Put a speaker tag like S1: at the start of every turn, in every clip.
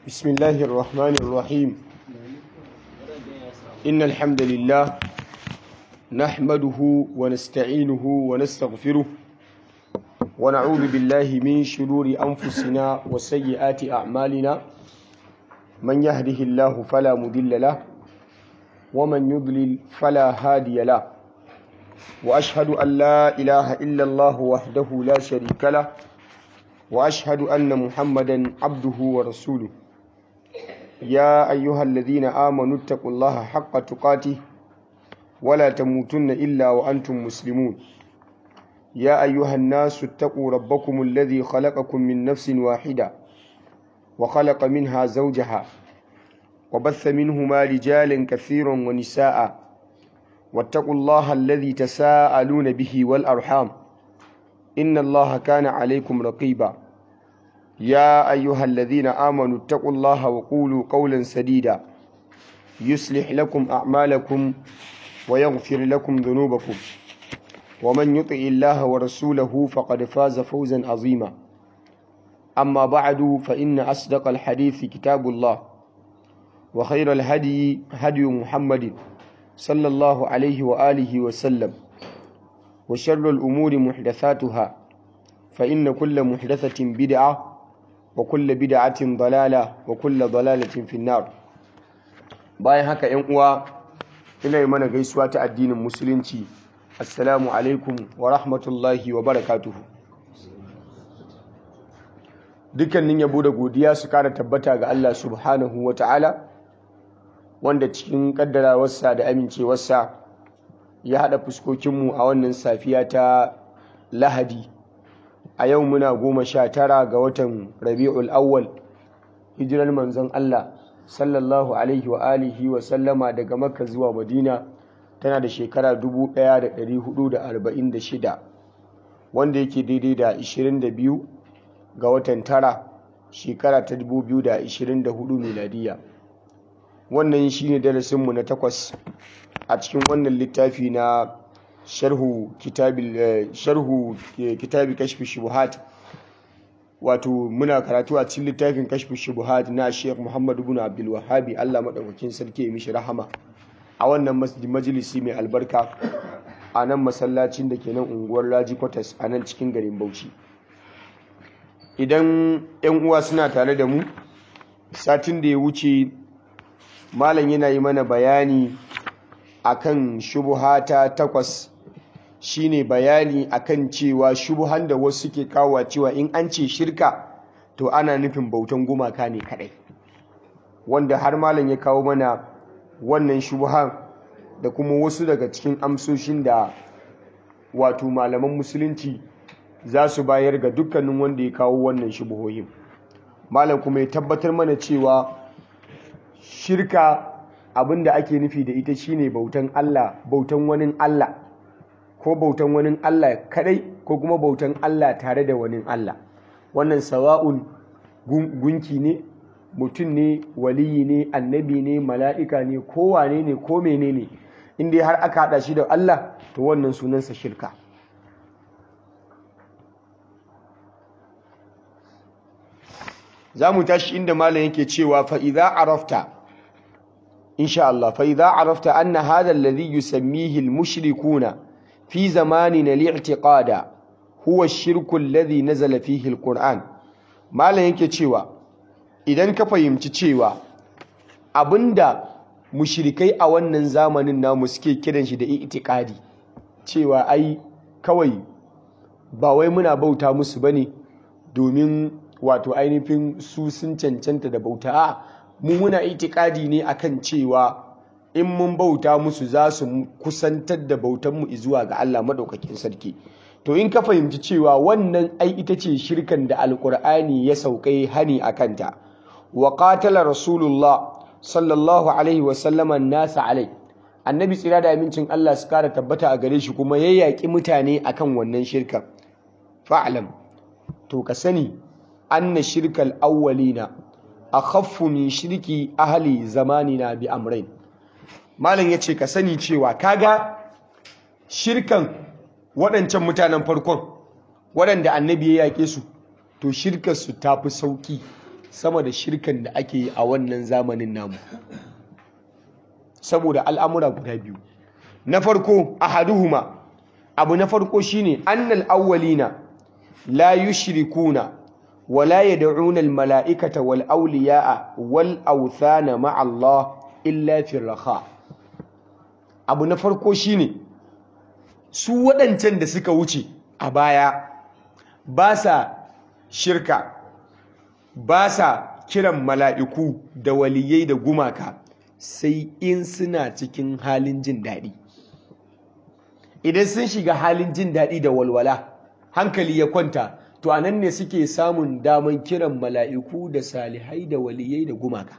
S1: بسم الله الرحمن الرحيم إن الحمد لله نحمده ونستعينه ونستغفره ونعوذ بالله من شرور أنفسنا وسيئات أعمالنا من يهده الله فلا مضل له ومن يضلل فلا هادي له وأشهد أن لا إله إلا الله وحده لا شريك له وأشهد أن محمدا عبده ورسوله يا أيها الذين آمنوا اتقوا الله حق تقاته ولا تموتن إلا وأنتم مسلمون يا أيها الناس اتقوا ربكم الذي خلقكم من نفس واحدة وخلق منها زوجها وبث منهما رجالا كثيرا ونساء واتقوا الله الذي تساءلون به والأرحام إن الله كان عليكم رقيبا يا أيها الذين آمنوا اتقوا الله وقولوا قولا سديدا يصلح لكم أعمالكم ويغفر لكم ذنوبكم ومن يطع الله ورسوله فقد فاز فوزا عظيما أما بعد فإن أصدق الحديث كتاب الله وخير الهدي هدي محمد صلى الله عليه وآله وسلم وشر الأمور محدثاتها فإن كل محدثة بدعة وكل بدعة ضلالة وكل ضلالة في النار bayan haka ‘yan uwa ina yi mana gaisuwa ta addinin musulunci assalamu alaikum wa rahmatullahi wa barakatuhu dukkanin yabo da godiya su kara tabbata ga Allah subhanahu wa ta'ala wanda cikin kaddarawarsa da amincewarsa ya haɗa fuskokinmu a wannan safiya ta lahadi a yau muna goma sha tara ga watan rabi'ul awwal hijirar manzon Allah sallallahu alaihi wa alihi wa sallama daga makka zuwa madina tana da shekara 1446 wanda yake daidai da 22 ga watan tara shekara ta 2024 miladiya wannan shine darasinmu na takwas a cikin wannan littafi na sharhu kitabi sharhu kitabi kashfi shubuhat wato muna karatu a cikin littafin kashfi shubuhat na Sheikh Muhammad ibn Abdul Wahhab Allah madaukakin sarki ya mishi rahama a wannan majalisi mai albarka a nan masallacin da ke nan unguwar Raji Quarters a nan cikin garin Bauchi idan yan uwa suna tare da mu satin da ya wuce malam yana yi mana bayani akan shubuhata takwas shine bayani akan cewa shubuhan da wasu suke kawo cewa in an ce shirka to ana nufin bautan gumaka ne kadai wanda har malam ya kawo mana wannan shubuhan da kuma wasu daga cikin amsoshin da wato malaman musulunci za su bayar ga dukkanin wanda ya kawo wannan shubuhohin malam kuma ya tabbatar mana cewa shirka abin da ake nufi da ita shine bautan Allah bautan wani Allah ko bautan wani Allah kadai ko kuma bautan Allah tare da wani Allah wannan sawa'un gunki ne mutum ne waliyi ne annabi ne mala'ika ne ko wane ne ko menene in dai har aka hada shi da Allah to wannan sunansa shirka za mu tashi inda malam yake cewa fa idza arafta إن شاء الله فإذا عرفت أن هذا الذي يسميه المشركون في زماننا الاعتقاد هو الشرك الذي نزل فيه القرآن ما لا ينكي تشيوا إذن كفهمت تشيوا abinda mushrikai a wannan zamanin namu suke kiran shi da itikadi cewa ai kawai ba wai muna bauta musu bane domin wato ainihin su sun cancanta da bauta a mu muna itikadi ne akan cewa in mun bauta musu za su kusantar da bautanmu zuwa ga Allah madaukakin sarki to in ka fahimci cewa wannan ai ita ce shirkan da alkur'ani ya saukai hani a kanta wa qatala rasulullah sallallahu alaihi wa sallama nasa alai annabi tsira da amincin Allah su kara tabbata a gare shi kuma ya yaƙi mutane akan wannan shirkan fa'lam to ka sani anna shirkal awwalina akhaffu min shirki ahli zamanina bi amrain malam yace ka sani cewa kaga shirkan waɗancan mutanen farkon waɗanda annabi ya yake su to shirkar su tafi sauki sama da shirkan da ake yi a wannan zamanin namu saboda al'amura guda biyu na farko ahaduhuma abu na farko shine annal awwalina la yushrikuna wala yad'una al mala'ikata wal awliya'a wal awthana ma'a Allah illa fi raha abu na farko shine su waɗancan da suka wuce a baya ba sa shirka ba sa kiran mala'iku da waliyai da gumaka sai in suna cikin halin jin daɗi idan sun shiga halin jin daɗi da walwala hankali ya kwanta to a nan ne suke samun daman kiran mala'iku da salihai da waliyai da gumaka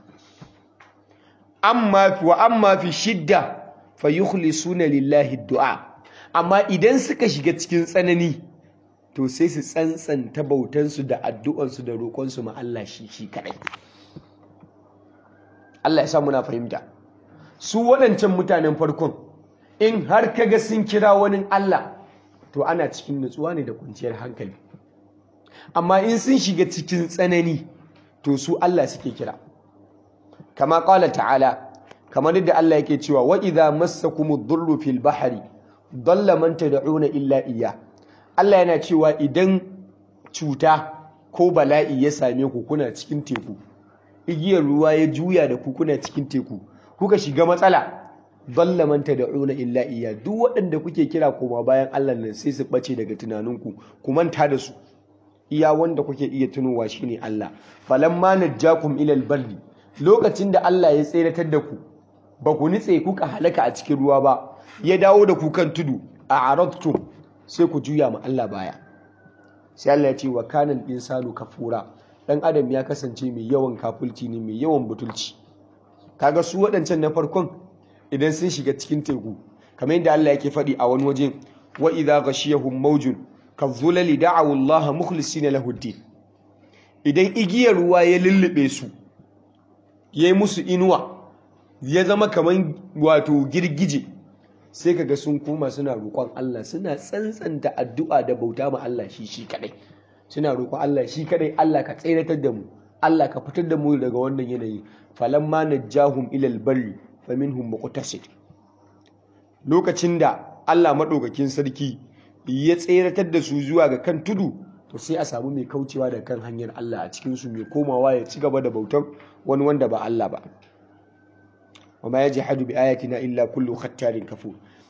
S1: amma wa amma fi shidda fa yukhlisuna lillahi du'a amma idan suka shiga cikin tsanani to sai su tsantsanta bautansu da addu'ansu da roƙonsu ma Allah shi shi kaɗai Allah ya sa muna fahimta su waɗancan mutanen farkon in har kaga sun kira wani Allah to ana cikin nutsuwa ne da kwanciyar hankali amma in sun shiga cikin tsanani to su Allah suke kira kama ƙala ta'ala kamar yadda Allah yake cewa wa idza massakumud durru fil bahri dalla man tad'una illa iya Allah yana cewa idan cuta ko bala'i ya same ku kuna cikin teku igiyar ruwa ya juya da ku kuna cikin teku kuka shiga matsala dalla man tad'una illa iya duk waɗanda kuke kira koma bayan Allah nan sai su bace daga tunaninku ku manta da su iya wanda kuke iya tunowa shine Allah falamma najjakum ilal barri lokacin da Allah ya tseratar da ku ba ku nitse kuka halaka a cikin ruwa ba ya dawo da ku kan tudu a aradtum sai ku juya ma Allah baya sai Allah ya ce wa kanal insanu kafura dan adam ya kasance mai yawan kafulci ne mai yawan butulci kaga su waɗancan na farkon idan sun shiga cikin teku kamar yadda Allah yake faɗi a wani waje wa idza ghashiyahum mawjun kadhulali da'u Allah mukhlisina lahu din idan igiyar ruwa ya lullube su yayi musu inuwa ya zama kaman wato girgije sai kaga sun koma suna roƙon Allah suna tsantsanta addu'a da bauta ma Allah shi shi kadai suna roƙon Allah shi kadai Allah ka tseratar da mu Allah ka fitar da mu daga wannan yanayi falamma najjahum ilal barri faminhum muqtasid lokacin da Allah madaukakin sarki ya tseratar da su zuwa ga kan tudu to sai a samu mai kaucewa da kan hanyar Allah a cikin su mai komawa ya ci gaba da bautar wani wanda ba Allah ba wama yajhadu bi ayatina illa kullu khattarin kafur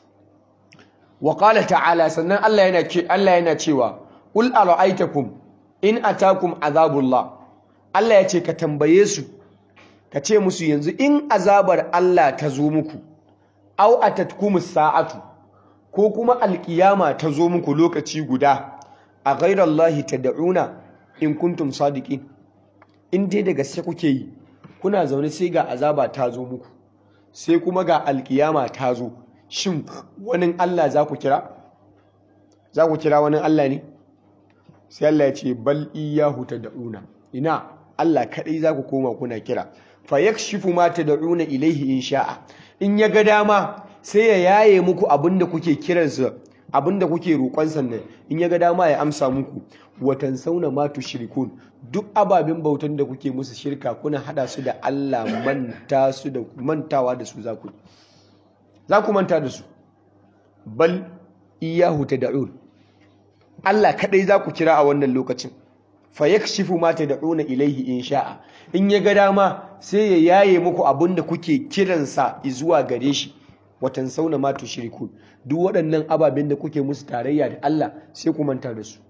S1: wa qala ta'ala sannan Allah yana ce Allah yana cewa ul ara'aytakum in atakum azabullah Allah ya ce ka tambaye su ka ce musu yanzu in azabar Allah ta zo muku au atatkumus sa'atu ko kuma alkiyama ta zo muku lokaci guda a ghairallahi tad'una in kuntum sadiqin in dai da gaske kuke yi kuna zaune sai ga azaba ta zo muku sai kuma ga alkiyama ta zo shin wani Allah za ku kira za ku kira wani Allah ne sai Allah ya ce bal iyyahu tad'una ina Allah kadai za ku koma kuna kira fa yakshifu ma tad'una ilaihi in sha'a in ya ga dama sai ya yaye muku abinda kuke kiransa abinda kuke roƙon sannan in ya ga dama ya amsa muku watan sauna ma tushrikun duk ababen bautan da kuke musu shirka kuna hada su da Allah manta su da mantawa da su zaku za ku manta da su bal iyahu tad'un Allah kadai za ku kira a wannan lokacin fa yakshifu ma tad'una ilaihi in sha'a in ya ga dama sai ya yaye muku abinda kuke kiransa zuwa gare shi watan sauna ma tushrikun duk waɗannan ababen da kuke musu tarayya da Allah sai ku manta da su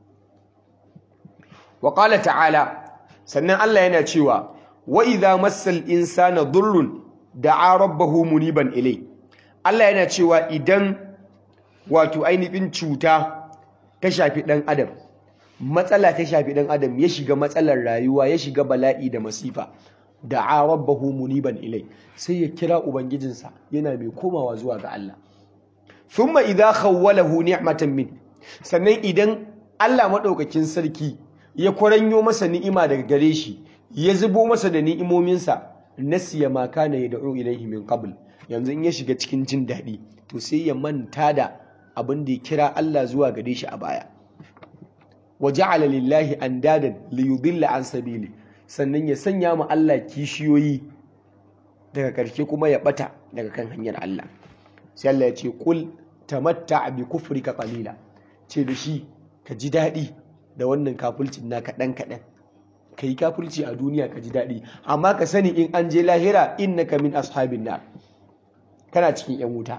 S1: wa qala ta'ala sannan Allah yana cewa wa idza massal insana dhurrun da'a rabbahu muniban ilai Allah yana cewa idan wato ainihin cuta ta shafi dan adam matsala ta shafi dan adam ya shiga matsalar rayuwa ya shiga bala'i da masifa da'a rabbahu muniban ilai sai ya kira ubangijinsa yana mai komawa zuwa ga Allah thumma idza khawwalahu ni'matan min sannan idan Allah madaukakin sarki ya kwaranyo masa ni'ima daga gare shi ya zubo masa da ni'imominsa nasiya ma kana yad'u ilaihi min qabl yanzu in ya shiga cikin jin daɗi to sai ya manta da abin da ya kira Allah zuwa gare shi a baya wa ja'ala lillahi andadan li yudilla an sabili sannan ya sanya ma Allah kishiyoyi daga ƙarshe kuma ya bata daga kan hanyar Allah sai Allah ya ce kul tamatta bi kufrika qalila ce da shi ka ji daɗi da wannan kafulcin na kaɗan kaɗan ka yi kafulci a duniya ka ji daɗi amma ka sani in an je lahira innaka min ashabin nar kana cikin yan wuta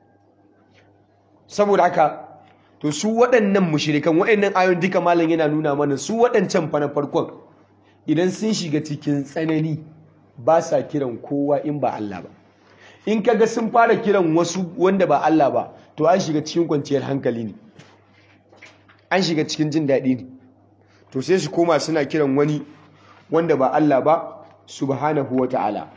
S1: saboda haka to su waɗannan mushrikan waɗannan ayoyin duka malam yana nuna mana su waɗancan fa na farkon idan sun shiga cikin tsanani ba sa kiran kowa in ba Allah ba in kaga sun fara kiran wasu wanda ba Allah ba to an shiga cikin kwanciyar hankali ne an shiga cikin jin daɗi ne to sai su koma suna kiran wani wanda ba Allah ba subhanahu wa ta'ala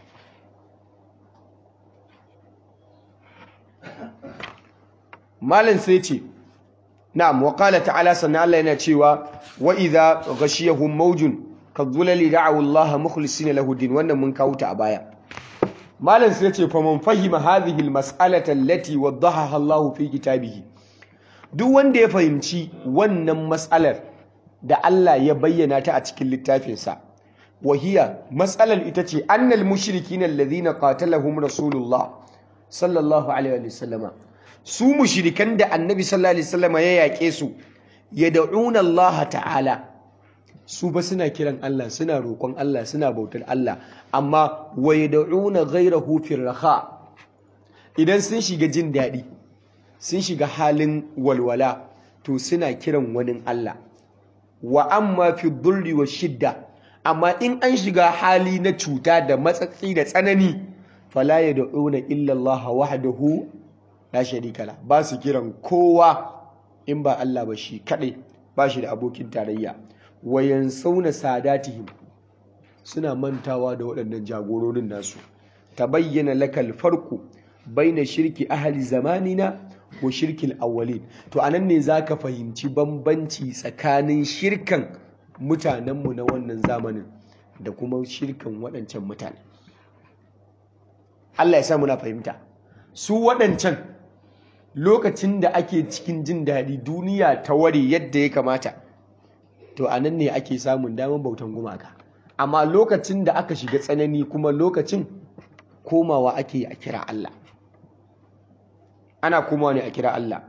S1: malam sai ce na'am wa qala ta'ala sannan Allah yana cewa wa idza ghashiyahum mawjun kadhulali da'u Allah mukhlisina lahu din wannan mun kawo ta a baya malam sai ce faman fahima hadhihi almas'alata allati waddahaha Allah fi kitabihi duk wanda ya fahimci wannan mas'alar da Allah ya bayyana ta a cikin littafinsa wahiya mas'alar ita ce annal mushrikina alladhina qatalahum rasulullah sallallahu alaihi wa sallama su mushrikan da annabi sallallahu alaihi wasallama ya yake su yad'una Allah ta'ala su ba suna kiran Allah suna roƙon Allah suna bautar Allah amma wa yad'una ghayrahu fi raha idan sun shiga jin daɗi sun shiga halin walwala to suna kiran wani Allah wa amma fi dhurri wa shidda amma in an shiga hali na cuta da matsatsi da tsanani fala yad'una illa Allah wahdahu la sharika la ba su kiran kowa in ba Allah ba shi kadai ba shi da abokin tarayya wayan sauna sadatihim suna mantawa da waɗannan jagororin nasu tabayyana lakal farku baina shirki ahli zamanina wa shirkil awwalin to anan ne zaka fahimci bambanci tsakanin shirkan mutanenmu na wannan zamanin da kuma shirkan waɗancan mutane Allah ya sa muna fahimta su waɗancan lokacin da ake cikin jin daɗi duniya ta ware yadda ya kamata to a nan ne ake samun damar bautan gumaka amma lokacin da aka shiga tsanani kuma lokacin komawa ake a kira Allah ana komawa ne a kira Allah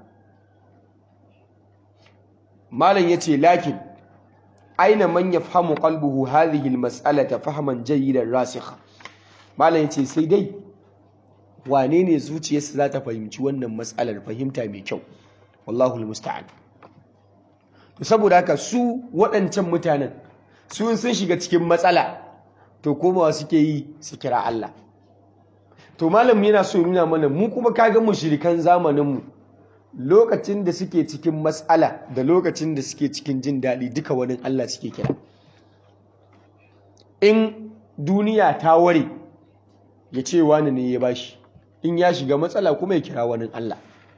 S1: malam yace lakin aina man yafhamu qalbuhu hadhihi almas'alata fahman jayyidan rasikha malam yace sai dai wane ne zuciyarsa za ta fahimci wannan matsalar fahimta mai kyau wallahu almusta'an to saboda haka su waɗancan mutanen su sun shiga cikin matsala to komawa suke yi su kira Allah to malam yana so nuna mana mu kuma kaga mushrikan zamanin mu lokacin da suke cikin matsala da lokacin da suke cikin jin daɗi duka wani Allah suke kira in duniya ta ware ya ce wani ne ya bashi in ya shiga matsala kuma ya kira wani Allah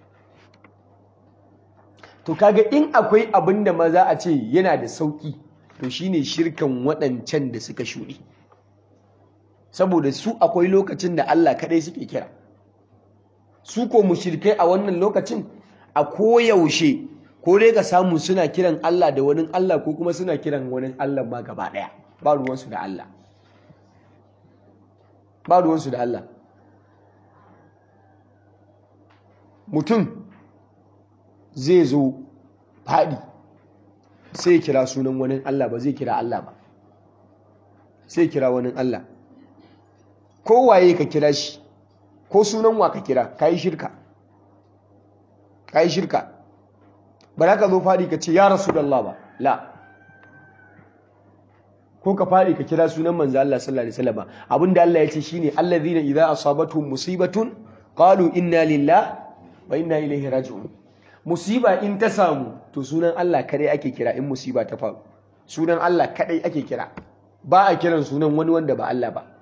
S1: to kaga in akwai abin da maza a ce yana da sauki to shine shirkan waɗancan da suka shuɗe saboda su akwai lokacin da Allah kaɗai suke kira su ko mushrikai a wannan lokacin a koyaushe ko dai ka samu suna kiran Allah da wani Allah ko kuma suna kiran wani Allah ma gaba ɗaya ba ruwansu da Allah ba ruwansu da Allah mutum zai zo faɗi sai kira sunan wani Allah ba zai kira Allah ba sai kira wani Allah kowaye ka kira shi ko sunan wa ka kira ka yi shirka ka yi shirka ba za ka zo faɗi ka ce ya rasu da Allah ba la ko ka faɗi ka kira sunan manzo Allah sallallahu alaihi wasallam abinda Allah ya ce shine allazina idza asabatuhum musibatun qalu inna lillahi wa inna ilaihi raji'un musiba in ta samu to sunan Allah kadai ake kira in musiba ta faru sunan Allah kadai ake kira ba a kiran sunan wani wanda ba Allah ba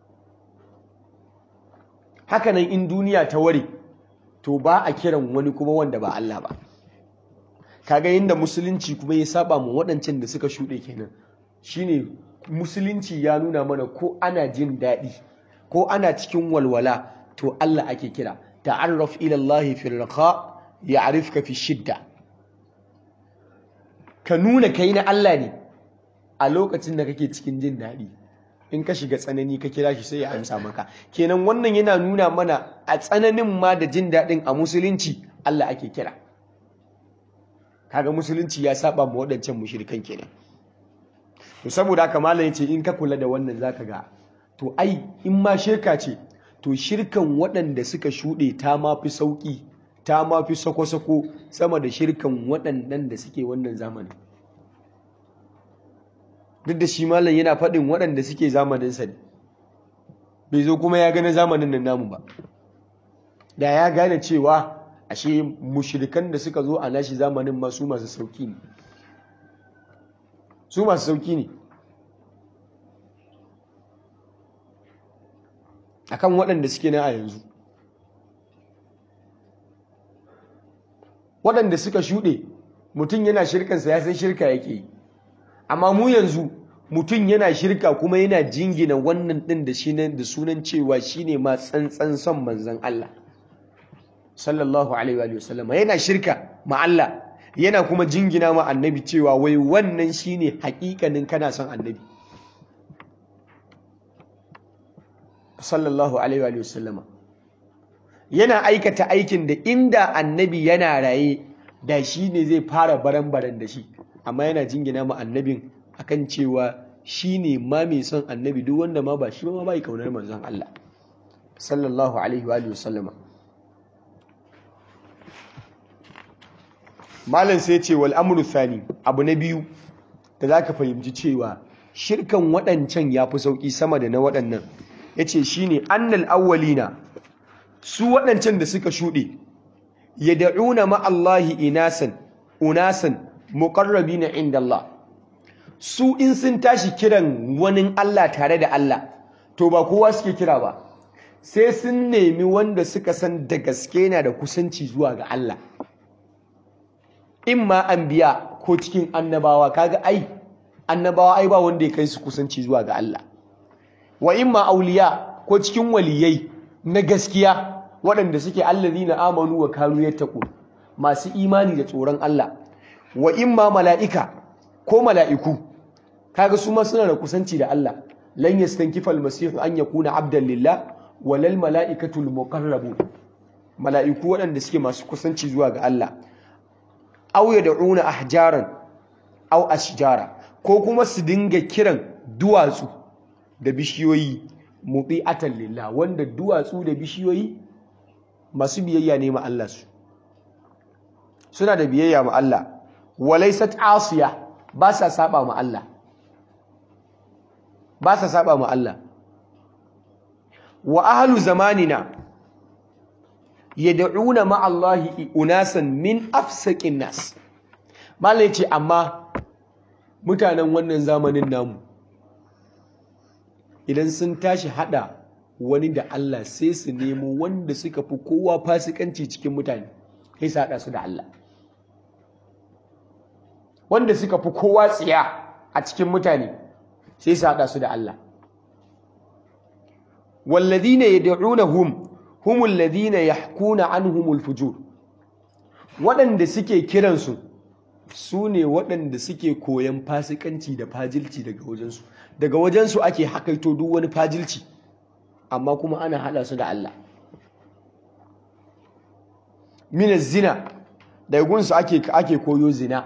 S1: haka nan in duniya ta ware to ba a kiran wani kuma wanda ba Allah ba kaga yadda musulunci kuma ya saba mu waɗancan da suka shuɗe kenan shine musulunci ya nuna mana ko ana jin daɗi ko ana cikin walwala to Allah ake kira ta'arraf ila Allah fi raqa ya'rifka fi shidda ka nuna kai na Allah ne a lokacin da kake cikin jin daɗi in ka shiga tsanani ka kira shi sai ya amsa maka kenan wannan yana nuna mana a tsananin ma da jin daɗin a musulunci Allah ake kira kaga musulunci ya saba ma waɗancan mushrikan kenan to saboda haka malam yace in ka kula da wannan zaka ga to ai in ma shirka ce to shirkan waɗanda suka shuɗe ta ma fi sauƙi ta ma fi sako-sako sama da shirkan waɗannan da suke wannan zamanin duk da shi malam yana faɗin waɗanda suke zamaninsa ne bai zo kuma ya gane zamanin nan namu ba da ya gane cewa ashe mushrikan da suka zo a nashi zamanin masu masu sauki ne su masu sauki ne akan waɗanda suke nan a yanzu waɗanda suka shuɗe mutum yana shirkansa ya san shirka yake yi amma mu yanzu mutum yana shirka kuma yana jingina wannan ɗin da shi da sunan cewa shine ma tsantsan son manzon Allah sallallahu alaihi wa sallama yana shirka ma Allah yana kuma jingina ma annabi cewa wai wannan shine hakikanin kana son annabi sallallahu alaihi wa sallama yana aikata aikin da inda annabi yana raye da shi ne zai fara baran-baran da shi amma yana jingina ma annabin akan cewa shi ne ma mai son annabi duk wanda ma ba shi ma bai kaunar manzon Allah sallallahu alaihi wa sallama malam sai ce wal amru thani abu na biyu da zaka fahimci cewa shirkan waɗancan yafi sauki sama da na waɗannan yace shine annal awwalina su waɗancan da suka shuɗe yad'una ma Allahi inasan unasan muqarrabina inda Allah su in sun tashi kiran wani Allah tare da Allah to ba kowa suke kira ba sai sun nemi wanda suka san da gaske na da kusanci zuwa ga Allah imma anbiya ko cikin annabawa kaga ai annabawa ai ba wanda ya kai su kusanci zuwa ga Allah wa imma auliya ko cikin waliyai na gaskiya waɗanda suke allazina amanu wa kanu yattaqun masu imani da tsoron Allah wa imma mala'ika ko mala'iku kaga su ma suna da kusanci da Allah lan yastankifa almasihu an yakuna abdan lillah walal mala'ikatul muqarrabun mala'iku waɗanda suke masu kusanci zuwa ga Allah aw yad'una ahjaran aw ashjara ko kuma su dinga kiran duwatsu da bishiyoyi muti'atan lillah wanda duwatsu da bishiyoyi masu biyayya ne ma Allah su suna da biyayya ma Allah walaysat asiya ba sa saba ma Allah ba sa saba ma Allah wa ahlu zamanina yad'una ma Allah unasan min afsaqin nas malai ce amma mutanen wannan zamanin namu idan sun tashi hada wani da Allah sai su nemo wanda suka fi kowa fasikanci cikin mutane sai su hada su da Allah wanda suka fi kowa tsiya a cikin mutane sai su hada su da Allah walladhina yad'unahum humul ladina yahkuna anhumul fujur waɗanda suke kiransu su ne waɗanda suke koyan fasikanci da fajilci daga wajensu daga wajensu ake hakaito duk wani fajilci amma kuma ana hada su da Allah min zina daga gunsu ake ake koyo zina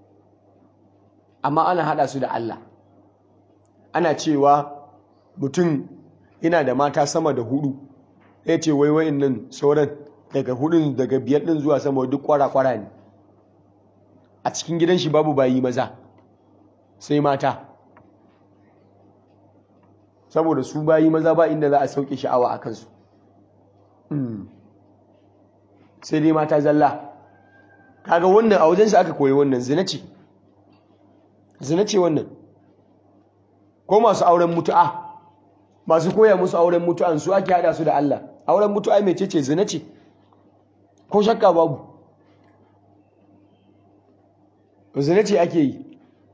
S1: amma ana hada su da Allah ana cewa mutum yana da mata sama da hudu ya ce wai wayin nan sauran daga hudun daga biyar din zuwa sama duk kwara-kwara ne a cikin gidan shi babu bayi maza sai mata saboda su bayi maza ba inda za a sauke sha'awa a kansu sai dai mata zalla kaga wannan a wajen shi aka koyi wannan zina ce zina ce wannan ko masu auren mutu'a masu koya musu auren mutu'an su ake hada su da Allah auren mutu'a mai ce zina ce ko shakka babu zina ce ake yi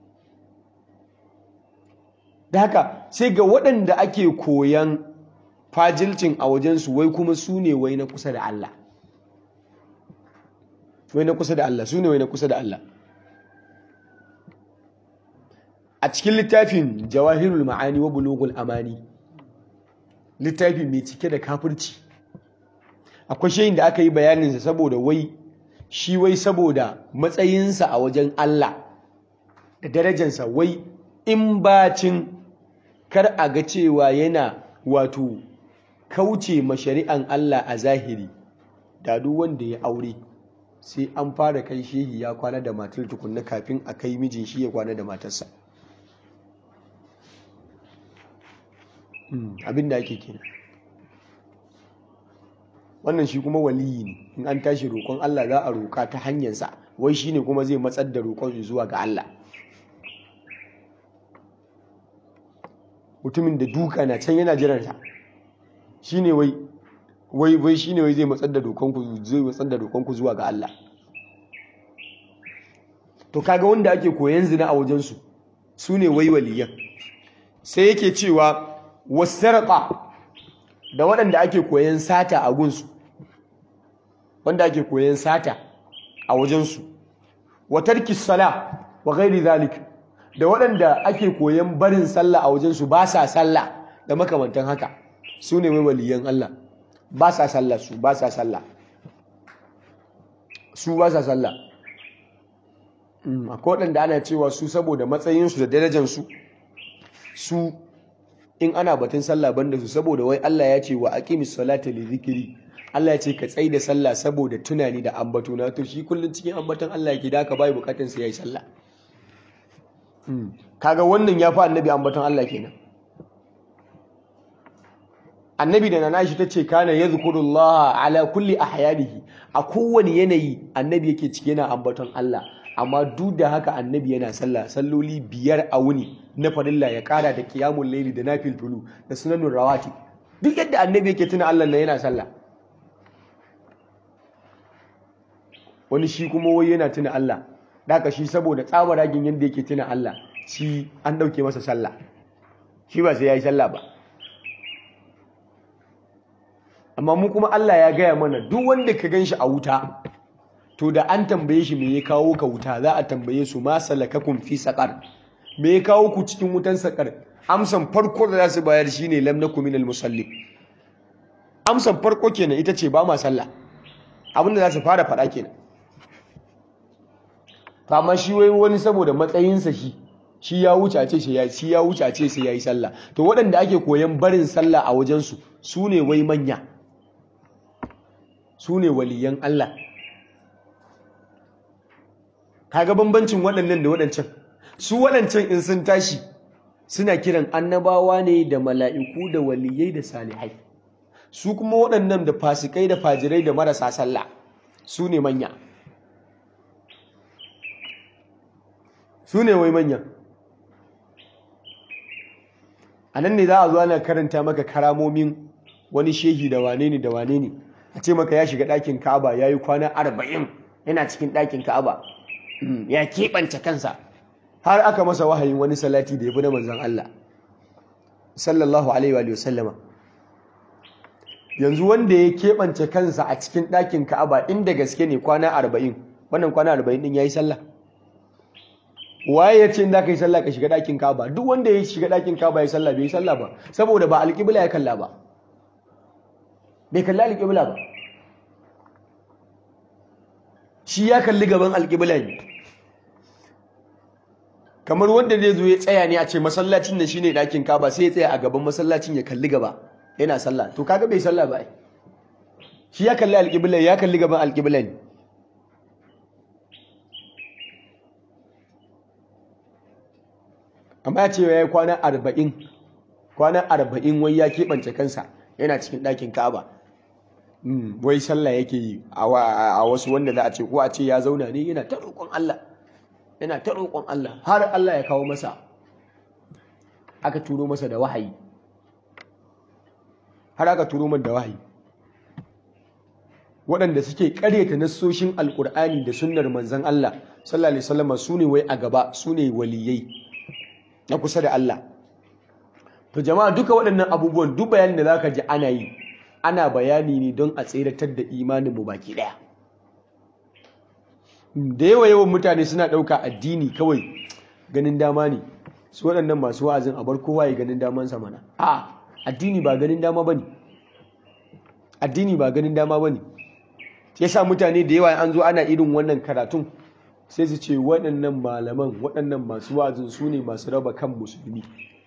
S1: da haka sai ga waɗanda ake koyan fajilcin a wajensu wai kuma su ne wai na kusa da Allah wai na kusa da Allah su ne wai na kusa da Allah a cikin littafin jawahirul ma'ani wa bulugul amani littafi mai cike da kafirci akwai shayin da aka yi bayaninsa saboda wai shi wai saboda matsayinsa a wajen Allah da darajansa wai in bacin kar a ga cewa yana wato kauce ma shari'an Allah a zahiri da duk wanda ya aure sai an fara kai shehi ya kwana da matar tukunna kafin a kai mijin shi ya kwana da matarsa abin da ake kenan wannan shi kuma waliyi ne in an tashi roƙon Allah za a roƙa ta hanyarsa wai shi ne kuma zai matsar da roƙon zuwa ga Allah mutumin da duka na can yana jiransa shi ne wai wai wai shi ne wai zai matsar da roƙonku zai matsar da roƙonku zuwa ga Allah to kaga wanda ake koyan zina a wajensu su ne wai waliyan sai yake cewa wasarqa da waɗanda ake koyan sata a gunsu wanda ake koyan sata a wajensu wa tarki sala wa ghairi zalik da waɗanda ake koyan barin sallah a wajensu ba sa sallah da makamantan haka su ne waliyan Allah ba sa sallah su ba sa sallah su ba sa sallah akwai waɗanda ana cewa su saboda matsayinsu da darajansu su in ana batun sallah banda su saboda wai Allah ya ce wa aqimis salata li zikri Allah ya ce ka tsaida da sallah saboda tunani da ambato na to shi kullun cikin ambaton Allah yake da ka bai bukatun sa yayi sallah kaga wannan ya fa annabi ambaton Allah kenan annabi da nana shi tace kana yadhkurullah ala kulli ahyanihi a kowane yanayi annabi yake cike yana ambaton Allah amma duk da haka annabi yana sallah salloli biyar a wuni na farilla ya kara da qiyamul layli da nafilfulu da sunanun rawati duk yadda annabi yake tuna Allah na yana sallah wani shi kuma wai yana tuna Allah daka shi saboda tsabaragin yadda yake tuna Allah shi an dauke masa sallah shi ba sai yayi sallah ba amma mu kuma Allah ya gaya mana duk wanda ka ganshi a wuta to da an tambaye shi me ya kawo ka wuta za a tambaye su ma salakakum fi saqar me ya kawo ku cikin wutan saqar amsan farko da za su bayar shine lam nakum minal musalli amsan farko kenan ita ce ba ma sallah abinda za su fara faɗa kenan amma shi wai wani saboda matsayinsa shi shi ya wuce a ce shi ya wuce a ce sai yayi sallah to waɗanda ake koyan barin sallah a wajensu su ne wai manya su ne waliyan Allah kaga bambancin waɗannan da waɗancan su waɗancan in sun tashi suna kiran annabawa ne da mala'iku da waliyai da salihai su kuma waɗannan da fasikai da fajirai da marasa sallah su ne manya su ne wai manya a nan ne za a zo ana karanta maka karamomin wani shehi da wane ne da wane ne a ce maka ya shiga ɗakin ka'aba ya yi kwana arba'in yana cikin ɗakin ka'aba ya keɓance kansa har aka masa wahayin wani salati da ya fi na manzan Allah sallallahu alaihi wa sallama yanzu wanda ya keɓance kansa a cikin ɗakin ka'aba inda gaske ne kwana arba'in wannan kwana arba'in ɗin ya yi sallah waye ya ce in za ka yi sallah ka shiga ɗakin ka'aba duk wanda ya shiga ɗakin ka'aba ya sallah bai yi sallah ba saboda ba alƙibla ya kalla ba bai kalli alƙibla ba shi ya kalli gaban alƙibla ne kamar wanda zai zo ya tsaya ne a ce masallacin da shine ɗakin kaba sai ya tsaya a gaban masallacin ya kalli gaba yana sallah to kaga bai sallah ba shi ya kalli alƙibla ya kalli gaban alƙibla ne amma ya ce ya yi kwana arba'in kwana arba'in wai ya keɓance kansa yana cikin ɗakin kaba wai sallah yake yi a wasu wanda za a ce ko a ce ya zauna ne yana ta roƙon Allah yana ta roƙon Allah har Allah ya kawo masa aka turo masa da wahayi har aka turo masa da wahayi waɗanda suke ƙaryata nassoshin alƙur'ani da sunnar manzon Allah sallallahu alaihi wasallam su ne wai a gaba su ne waliyai na kusa da Allah to jama'a duka waɗannan abubuwan duk bayanin da zaka ji ana yi ana bayani ne don a tseratar da imaninmu baki ɗaya da yawa yawan mutane suna ɗauka addini kawai ganin dama ne su waɗannan masu wa'azin a bar kowa ya ganin damansa mana a addini ba ganin dama bane addini ba ganin dama bane yasa mutane da yawa an zo ana irin wannan karatun sai su ce waɗannan malaman waɗannan masu wa'azin su ne masu raba kan musulmi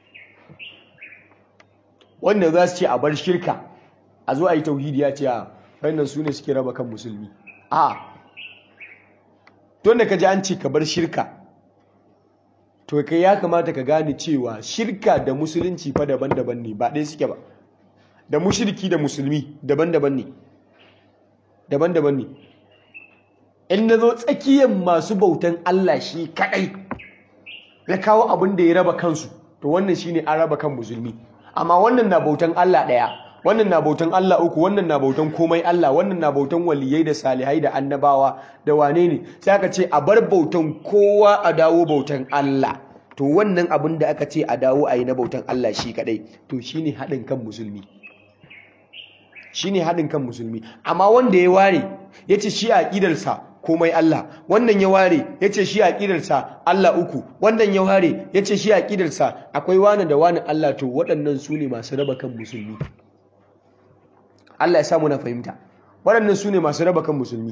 S1: wanda za su ce a bar shirka a zo a yi tauhidi ya ce a wannan su ne suke raba kan musulmi a don da ka ji an ce ka bar shirka to kai ya kamata ka gane cewa shirka da musulunci fa daban-daban ne ba ɗaya suke ba da mushirki da musulmi daban-daban ne daban-daban ne in na zo tsakiyar masu bautan Allah shi kaɗai ya kawo abin da ya raba kansu to wannan shine an raba kan musulmi amma wannan na bautan Allah ɗaya wannan na bautan Allah uku wannan na bautan komai Allah wannan na bautan waliyai da salihai da annabawa da wane ne sai aka ce a bar bautan kowa a dawo bautan Allah to wannan abin da aka ce a dawo a yi na bautan Allah shi kadai to shine haɗin kan musulmi shine haɗin kan musulmi amma wanda ya ware ya ce shi a ƙidarsa komai Allah wannan ya ware ya ce shi a ƙidarsa Allah uku wannan ya ware ya ce shi a ƙidarsa akwai wani da wani Allah to waɗannan su ne masu raba kan musulmi Allah ya samu na fahimta waɗannan su ne masu raba kan musulmi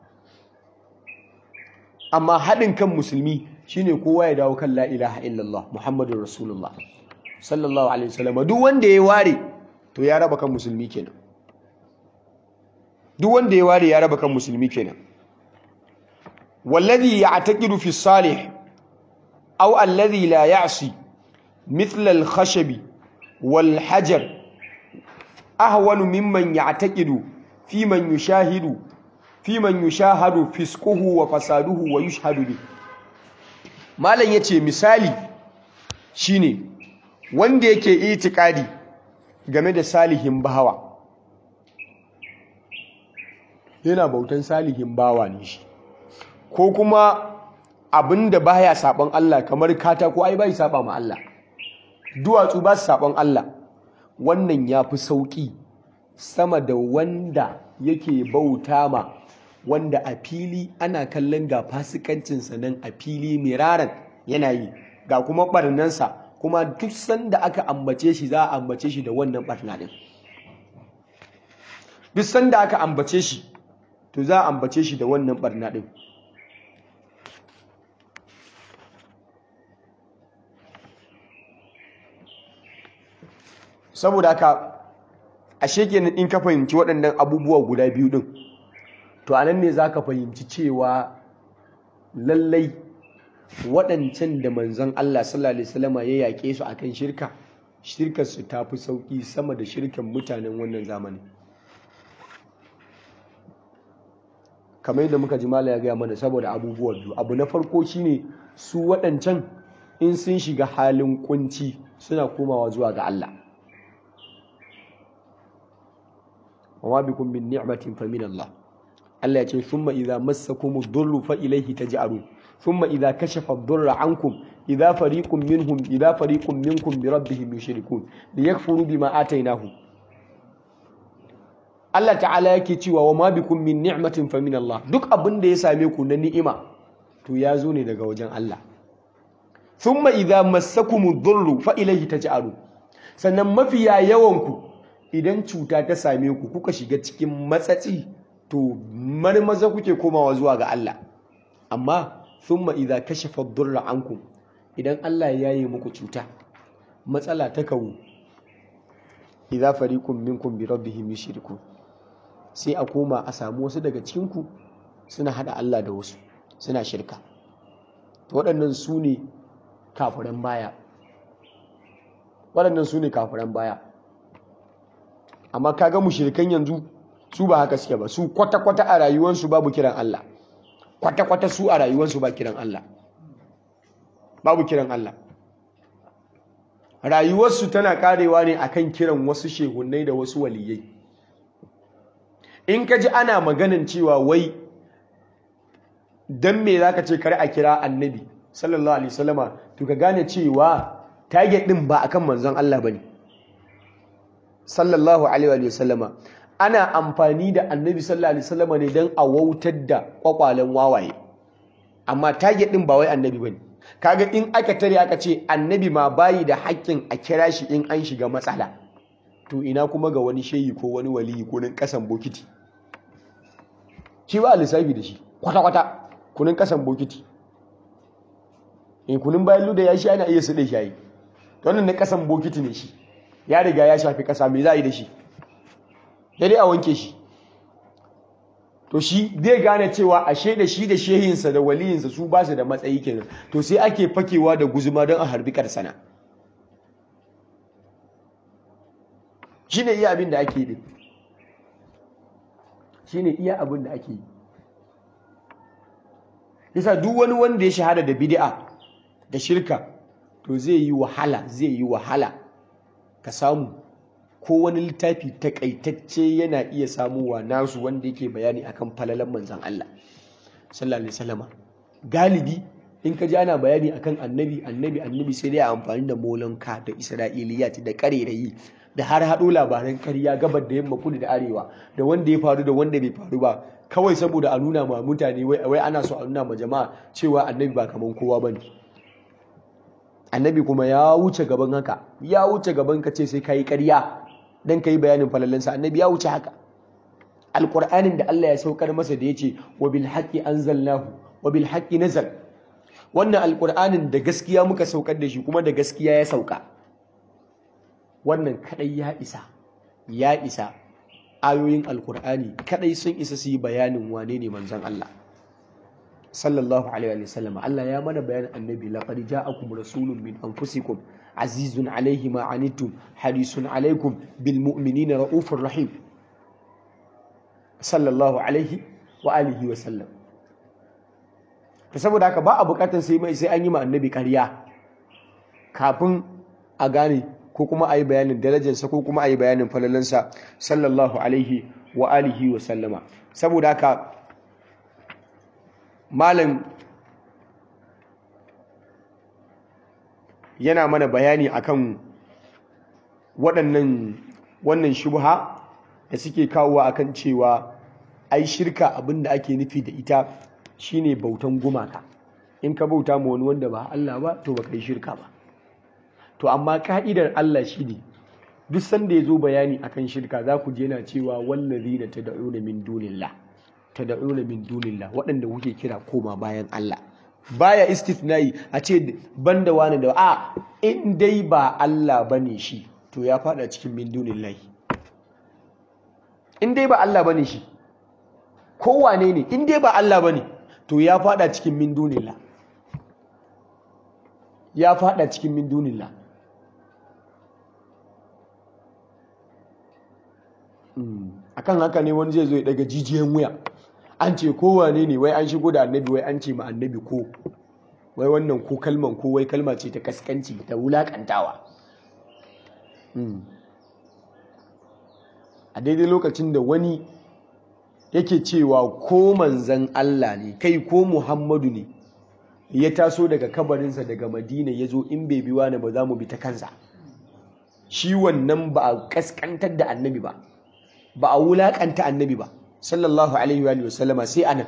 S1: amma haɗin kan musulmi shine kowa ya dawo kan la ilaha illallah muhammadun rasulullah sallallahu alaihi wasallam duk wanda ya ware to ya raba kan musulmi kenan duk wanda ya ware ya raba kan musulmi kenan wallazi ya'taqidu fi salih aw alladhi la ya'si mithla al-khashab wal hajar ahwanu mimman ya'taqidu fi man yushahidu fi man yushahadu fisquhu wa fasaduhu wa yushhadu bi malam yace misali shine wanda yake itikadi game da salihin bahawa yana bautan salihin bawa ne shi ko kuma abinda baya saban Allah kamar katako ai bai saba ma Allah duwatsu ba su saban Allah wannan yafi sauki sama da wanda yake bauta ma wanda a fili ana kallon ga fasikancinsa nan a fili miraran yana yi ga kuma barnansa kuma duk sanda aka ambace shi za a ambace shi da wannan barna din duk sanda aka ambace shi to za a ambace shi da wannan barna din saboda haka ashe kenan in ka fahimci waɗannan abubuwa guda biyu din to anan ne za ka fahimci cewa lallai waɗancan da manzon Allah sallallahu alaihi wasallam ya yaƙe su akan shirka shirkar su tafi sauki sama da shirkan mutanen wannan zamani kamar yadda muka ji mala ya gaya mana saboda abubuwa biyu abu na farko shine su waɗancan in sun shiga halin kunci suna komawa zuwa ga Allah wa bikum min ni'matin fa min Allah Allah ya ce thumma idza massakum ad-durru fa ilayhi taj'arun thumma idza kashafa ad-durra ankum idza fariqun minhum idza fariqun minkum bi rabbihim yushrikun liyakfuru bima atainahum Allah ta'ala yake cewa wa ma bikum min ni'matin fa min Allah duk abin da ya same ku na ni'ima to ya zo ne daga wajen Allah thumma idza massakum ad-durru fa ilayhi taj'arun sannan mafiya yawan ku idan cuta ta same ku kuka shiga cikin matsatsi to marmaza kuke komawa zuwa ga Allah amma thumma idza kashafa ad-durra ankum idan Allah ya yi muku cuta matsala ta kawo idza fariqun minkum bi rabbihim yushrikun sai a koma a samu wasu daga cikin ku suna hada Allah da wasu suna shirka to waɗannan su ne kafiran baya waɗannan su ne kafiran baya amma kaga mushrikan yanzu su ba haka suke ba su kwata-kwata a rayuwarsu babu kiran Allah kwata-kwata su a rayuwarsu ba kiran Allah babu kiran Allah rayuwarsu tana karewa ne akan kiran wasu shehunai da wasu waliyai in ka ji ana maganin cewa wai dan me zaka ce kar a kira annabi sallallahu alaihi wasallama to ka gane cewa target din ba akan manzon Allah bane sallallahu alaihi wasallama ana amfani da annabi sallallahu alaihi wasallama ne dan a wautar da kwakwalen wawaye amma target din ba wai annabi bane kaga in aka tare aka ce annabi ma bayi da haƙƙin a kira shi in an shiga matsala to ina kuma ga wani shehi ko wani waliyi ko nan kasan bokiti shi ba lissafi da shi kwata-kwata kunin kasan bokiti in kunin bayan luda ya shi ana iya su da shayi wannan na kasan bokiti ne shi ya riga ya shafi kasa mai za a yi da shi ya dai a wanke shi to shi zai gane cewa ashe da shi da shehinsa da waliyinsa su ba su da matsayi kenan to sai ake fakewa da guzuma don a harbi karsana shi ne iya abin da ake yi shi ne iya abin da ake yi yasa duk wani wanda ya shahada da bid'a da shirka to zai yi wahala zai yi wahala ka samu ko wani littafi takaitacce yana iya samuwa nasu wanda yake bayani akan falalan manzan Allah sallallahu alaihi wasallam galibi in ka ji ana bayani akan annabi annabi annabi sai dai a amfani da molanka da isra'iliyat da karerayi da har haɗo labaran karya gabar da yamma kudu da arewa da wanda ya faru da wanda bai faru ba kawai saboda a nuna ma mutane wai ana so a nuna ma jama'a cewa annabi ba kaman kowa bane annabi kuma ya wuce gaban haka ya wuce gaban ka ce sai ka yi ƙarya don ka yi bayanin falalansa annabi ya wuce haka alƙur'anin da Allah ya saukar masa da ya ce wa bil haqqi anzalnahu wa bil haqqi nazal wannan alƙur'anin da gaskiya muka saukar da shi kuma da gaskiya ya sauka wannan kadai ya isa ya isa ayoyin alƙur'ani kadai sun isa su yi bayanin wane ne manzon Allah sallallahu alaihi wa sallam Allah ya mana bayanin annabi laqad ja'akum rasulun min anfusikum azizun alaihi ma anittum harisun alaikum bil mu'minina raufur rahim sallallahu alaihi wa alihi wa sallam to saboda haka ba a bukatar sai mai sai an yi ma annabi ƙarya kafin a gane ko kuma a yi bayanin darajarsa ko kuma a yi bayanin falalansa sallallahu alaihi wa alihi wa sallama saboda haka malam yana mana bayani akan waɗannan wannan shubha da suke kawowa akan cewa ai shirka abinda ake nufi da ita shine bautan gumaka in ka bauta ma wani wanda ba Allah ba to baka yi shirka ba to amma ka'idar Allah shine duk sanda ya zo bayani akan shirka za ku je yana cewa wallazina tad'una min dunillah tad'una min dunillah waɗanda kuke kira koma bayan Allah baya istithnai a ce banda wani da a in dai ba Allah bane shi to ya fada cikin min dunillah in dai ba Allah bane shi ko wane ne in dai ba Allah bane to ya fada cikin min dunillah ya fada cikin min dunillah akan haka ne wani zai zo ya daga jijiyan wuya an ce kowane ne wai an shigo da annabi wai an ce ma annabi ko wai wannan ko kalman ko wai kalma ce ta kaskanci ta wulakantawa a daidai lokacin da wani yake cewa ko manzan Allah ne kai ko Muhammadu ne ya taso daga kabarinsa daga Madina ya zo in bai biwa ne ba za mu bi ta kansa shi wannan ba a kaskantar da annabi ba ba a wulakanta annabi ba sallallahu alaihi wa sallama sai anan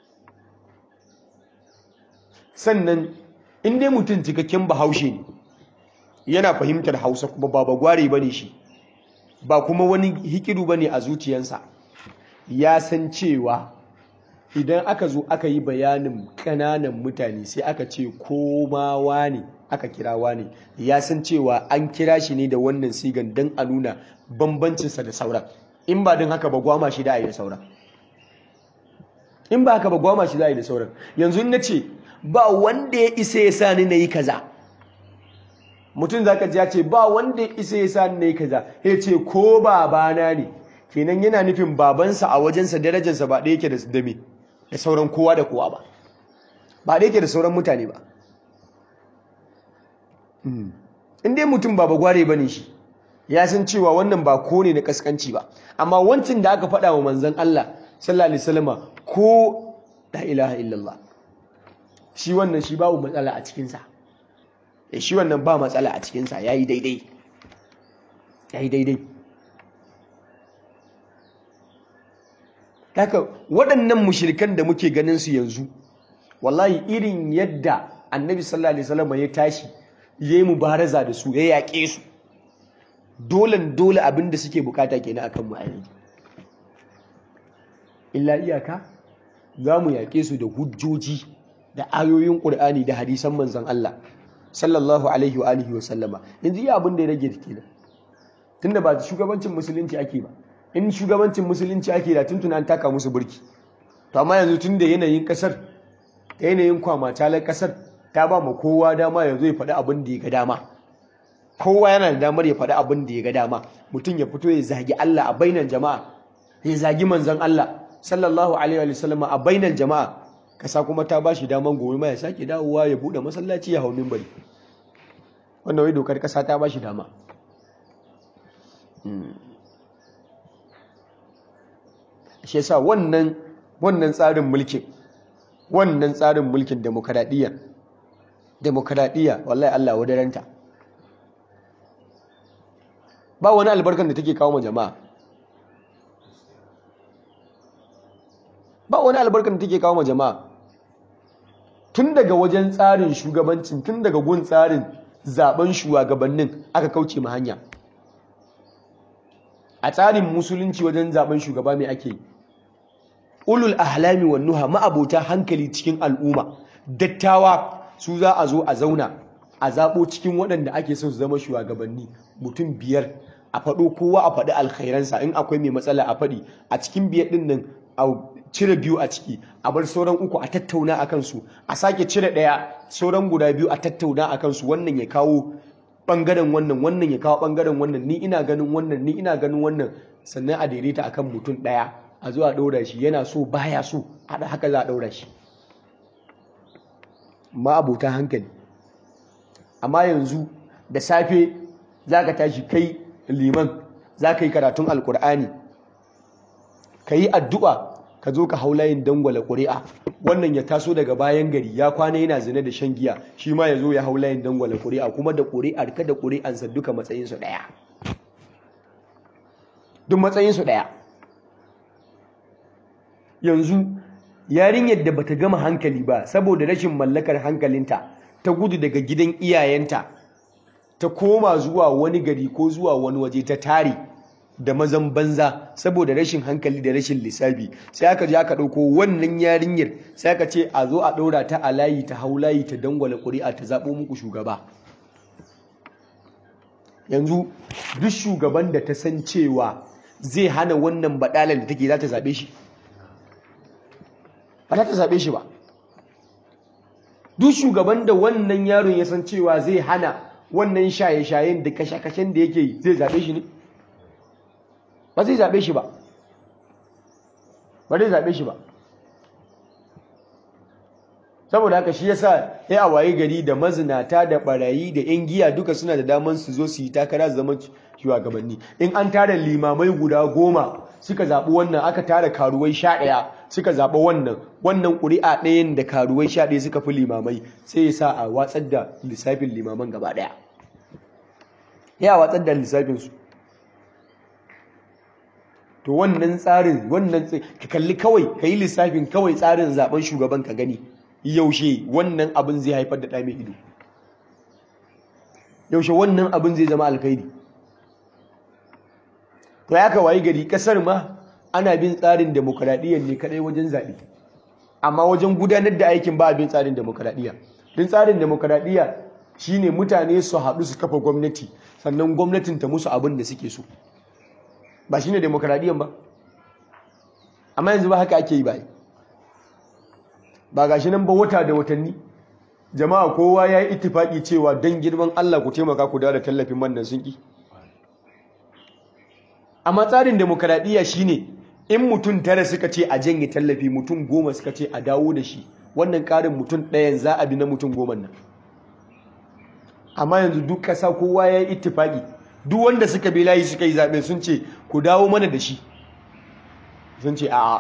S1: sannan in dai mutum cikakken bahaushe ne yana fahimtar hausa kuma ba bagware bane shi ba kuma wani hikidu bane a zuciyansa ya san cewa idan aka zo aka yi bayanin ƙananan mutane sai aka ce komawa ne aka kirawa ne ya san cewa an kira shi ne da wannan sigan don a nuna bambancinsa da sauran in ba don haka ba gwama shi da a yi da sauran in ba haka ba gwama shi za a yi da sauran yanzu na ce ba wanda ya isa ya sa ni na yi kaza mutum za ka ji ya ce ba wanda ya isa ya sa ni na yi kaza ya ce ko babana ne kenan yana nufin babansa a wajensa darajarsa ba ɗaya yake da dame da sauran kowa da kowa ba ba ɗaya yake da sauran mutane ba in dai mutum ba bagware ba ne shi ya san cewa wannan ba ko ne na kaskanci ba amma wancan da aka faɗa wa manzan Allah sallallahu alaihi wasallama ko la ilaha illallah shi wannan shi babu matsala a cikinsa ya shi wannan ba matsala a cikinsa ya yi daidai ya yi daidai haka waɗannan mushirikan da muke ganin su yanzu wallahi irin yadda annabi sallallahu alaihi wasallam ya tashi ya yi mubaraza da su ya yaƙe su dole dole abin da suke bukata kenan akan mu a yanzu illa iyaka za mu yaƙe su da hujjoji da ayoyin ƙur'ani da hadisan manzon Allah sallallahu alaihi wa alihi wa sallama yanzu iya abin da ya rage kenan tunda ba shugabancin musulunci ake ba in shugabancin musulunci ake da tuntuna an taka musu burki to amma yanzu tun da yanayin kasar da yanayin kwamatalar kasar ta ba ma kowa dama ya zo ya faɗi abin da ya ga dama kowa yana da damar ya faɗi abin da ya ga dama mutum ya fito ya zagi Allah a bainar jama'a ya zagi manzon Allah sallallahu alaihi wa sallam a bainar jama'a kasa kuma ta ba shi daman gobe ma ya sake dawowa ya buɗe masallaci ya hau minbari wannan wai dokar kasa ta ba shi dama shi yasa wannan wannan tsarin mulkin wannan tsarin mulkin demokradiyya demokradiyya wallahi Allah wadaranta ba wani albarkan da take kawo ma jama'a ba wani albarkan da take kawo ma jama'a tun daga wajen tsarin shugabancin tun daga gun tsarin zaben shugabannin aka kauce ma hanya a tsarin musulunci wajen zaben shugaba mai ake yi ulul ahlami wan nuha ma'abota hankali cikin al'umma dattawa su za a zo a zauna a zabo cikin waɗanda ake son su zama shugabanni mutum biyar a faɗo kowa a faɗi alkhairansa in akwai mai matsala a faɗi a cikin biyar ɗin nan a cire biyu a ciki a bar sauran uku a tattauna a kansu a sake cire ɗaya sauran guda biyu a tattauna a kansu wannan ya kawo ɓangaren wannan wannan ya kawo ɓangaren wannan ni ina ganin wannan ni ina ganin wannan sannan a daidaita akan mutum ɗaya a zuwa ɗaura shi yana so baya so haɗa haka za a ɗaura shi ma abota hankali amma yanzu da safe za ka tashi kai liman za ka yi karatun alkur'ani ka yi addu'a ka zo ka hau layin dangwala ƙuri'a wannan ya taso daga bayan gari ya kwana yana zina da shan giya shi ma ya zo ya hau layin dangwala ƙuri'a kuma da ƙuri'ar ka da ƙuri'ansa duka matsayinsu ɗaya duk matsayinsu ɗaya yanzu yarinyar da bata gama hankali ba saboda rashin mallakar hankalinta ta gudu daga gidan iyayenta ta koma zuwa wani gari ko zuwa wani waje ta tare da mazan banza saboda rashin hankali da rashin lissafi sai aka je aka ɗauko wannan yarinyar sai aka ce a zo a ɗaura ta a layi ta hau layi ta dangwala ƙuri'a ta zaɓo muku shugaba yanzu duk shugaban da ta san cewa zai hana wannan baɗalar da take za ta zaɓe shi ba za ta zaɓe shi ba duk shugaban da wannan yaron ya san cewa zai hana wannan shaye-shayen da kashe-kashen da yake yi zai zaɓe shi ne ba zai zaɓe shi ba ba zai zaɓe shi ba saboda haka shi yasa ya a waye gari da mazinata da barayi da yan giya duka suna da daman su zo su yi takara su zama shugabanni in an tara limamai guda goma suka zaɓi wannan aka tara karuwai sha ɗaya suka zaɓi wannan wannan ƙuri'a ɗayan da karuwai sha ɗaya suka fi limamai sai ya sa a watsar da lissafin limaman gaba ɗaya ya watsar da lissafinsu to wannan tsarin wannan ka kalli kawai ka yi lissafin kawai tsarin zaben shugaban ka gani yaushe wannan abin zai haifar da ɗa mai ido yaushe wannan abin zai zama alkhairi to ya kawai gari kasar ma ana bin tsarin demokradiyyar ne kadai wajen zaɓe amma wajen gudanar da aikin ba bin tsarin demokradiyya din tsarin demokradiyya shine mutane su haɗu su kafa gwamnati sannan gwamnatin ta musu abin da suke so ba shine demokradiyyan ba amma yanzu ba haka ake yi ba ba gashi nan ba wata da watanni jama'a kowa ya yi ittifaki cewa don girman Allah ku taimaka ku da tallafin man nan sun ki amma tsarin demokradiyya shine in mutum tara suka ce a janye tallafi mutum goma suka ce a dawo da shi wannan ƙarin mutum ɗayan za a bi na mutum goma nan amma yanzu duk ƙasa kowa ya yi ittifaki duk wanda suka bi layi suka yi zaɓe sun ce ku dawo mana da shi sun ce a'a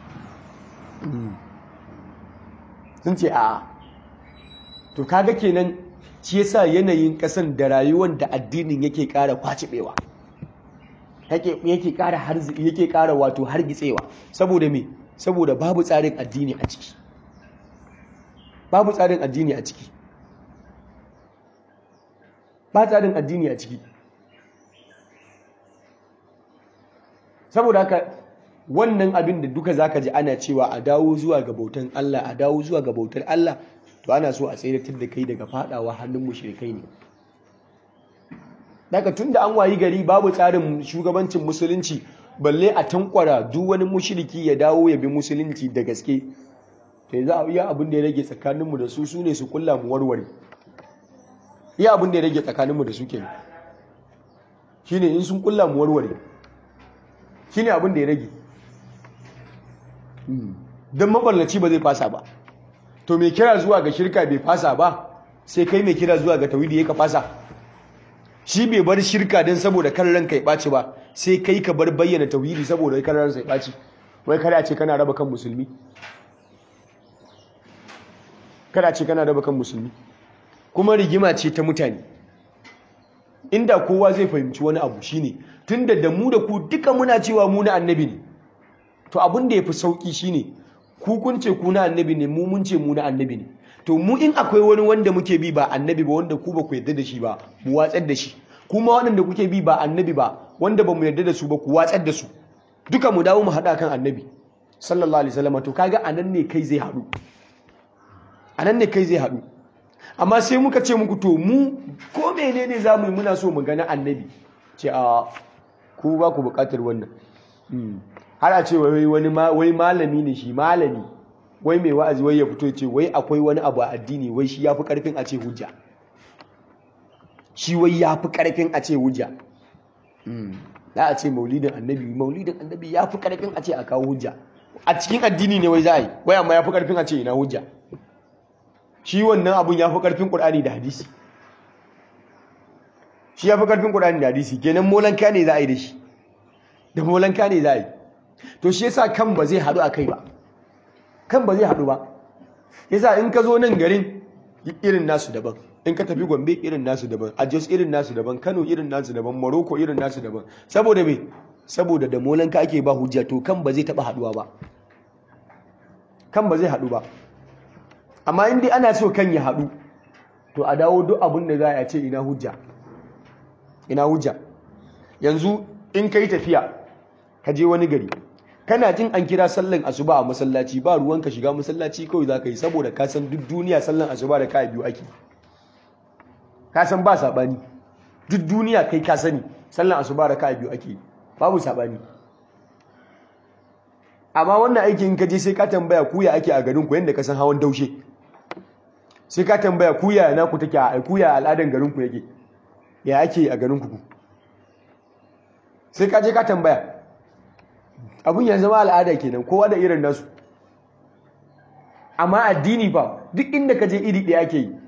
S1: sun ce a'a to kaga kenan shi yasa yanayin ƙasan da rayuwar da addinin yake ƙara kwacibewa yake ƙara yake ƙara wato hargitsewa saboda me saboda babu tsarin addini a ciki babu tsarin addini a ciki ba tsarin addini a ciki saboda haka wannan abin da duka zaka ji ana cewa a dawo zuwa ga bautan Allah a dawo zuwa ga bautar Allah to ana so a tsayar da kai daga fadawa hannun mushrikai ne daga tunda an wayi gari babu tsarin shugabancin musulunci balle a tankwara duk wani mushriki ya dawo ya bi musulunci da gaske to yanzu a iya abin da ya rage tsakaninmu da su su ne su kulla mu warware iya abin da ya rage tsakaninmu da su kenan shine in sun kulla mu warware shine abin da ya rage don maballaci ba zai fasa ba to mai kira zuwa ga shirka bai fasa ba sai kai mai kira zuwa ga tawhidi ya ka fasa shi bai bar shirka don saboda kan ranka ya ɓaci ba sai kai ka bar bayyana tauhidi saboda kan ranka ya ɓaci wai kada ce kana raba kan musulmi kada ce kana raba kan musulmi kuma rigima ce ta mutane inda kowa zai fahimci wani abu shine tunda da mu da ku duka muna cewa mu na annabi ne to abin da yafi sauki shine ku kun ce ku na annabi ne mu mun ce mu na annabi ne to mu in akwai wani wanda muke bi ba annabi ba wanda ku ba ku yarda da shi ba mu watsar da shi kuma waɗanda kuke bi ba annabi ba wanda ba mu yarda da su ba ku watsar da su duka mu dawo mu haɗa kan annabi sallallahu alaihi wasallam to kaga anan ne kai zai haɗu anan ne kai zai haɗu amma sai muka ce muku to mu ko menene za mu yi muna so mu gani annabi ce a ku ba ku buƙatar wannan har a ce wai wani wai malami ne shi malami wai mai wa'azi wai ya fito ce wai akwai wani abu a addini wai shi yafi karfin a ce hujja shi wai yafi karfin a ce hujja za a ce maulidin annabi maulidin annabi yafi karfin a ce a kawo hujja a cikin addini ne wai za a yi wai amma yafi karfin a ce ina hujja shi wannan abun yafi karfin qur'ani da hadisi shi yafi karfin qur'ani da hadisi kenan molanka ne za a yi da shi da molanka ne za a yi to shi yasa kan ba zai haɗu a kai ba kan ba zai haɗu ba yasa in ka zo nan garin irin nasu daban in ka tafi gombe irin nasu daban a jos irin nasu daban kano irin nasu daban morocco irin nasu daban saboda me saboda da molanka ake ba hujja to kan ba zai taɓa haɗuwa ba kan ba zai haɗu ba amma in dai ana so kan ya haɗu to a dawo duk abin da za a ce ina hujja ina hujja yanzu in ka yi tafiya ka je wani gari kana jin an kira sallan asuba a masallaci ba ruwan ka shiga masallaci kawai za ka yi saboda ka san duk duniya sallan asuba da ka biyu ake ka san ba saɓani duk duniya kai ka sani sallan asuba da ka biyu ake babu saɓani amma wannan aikin ka je sai ka tambaya kuya ake a garin ku yadda ka san hawan daushe sai ka tambaya kuya na ku take a kuya al'adan garin ku yake ya ake a garin ku sai ka je ka tambaya abun ya zama al'ada kenan kowa da irin nasu amma addini fa duk inda ka je iri ɗaya ake yi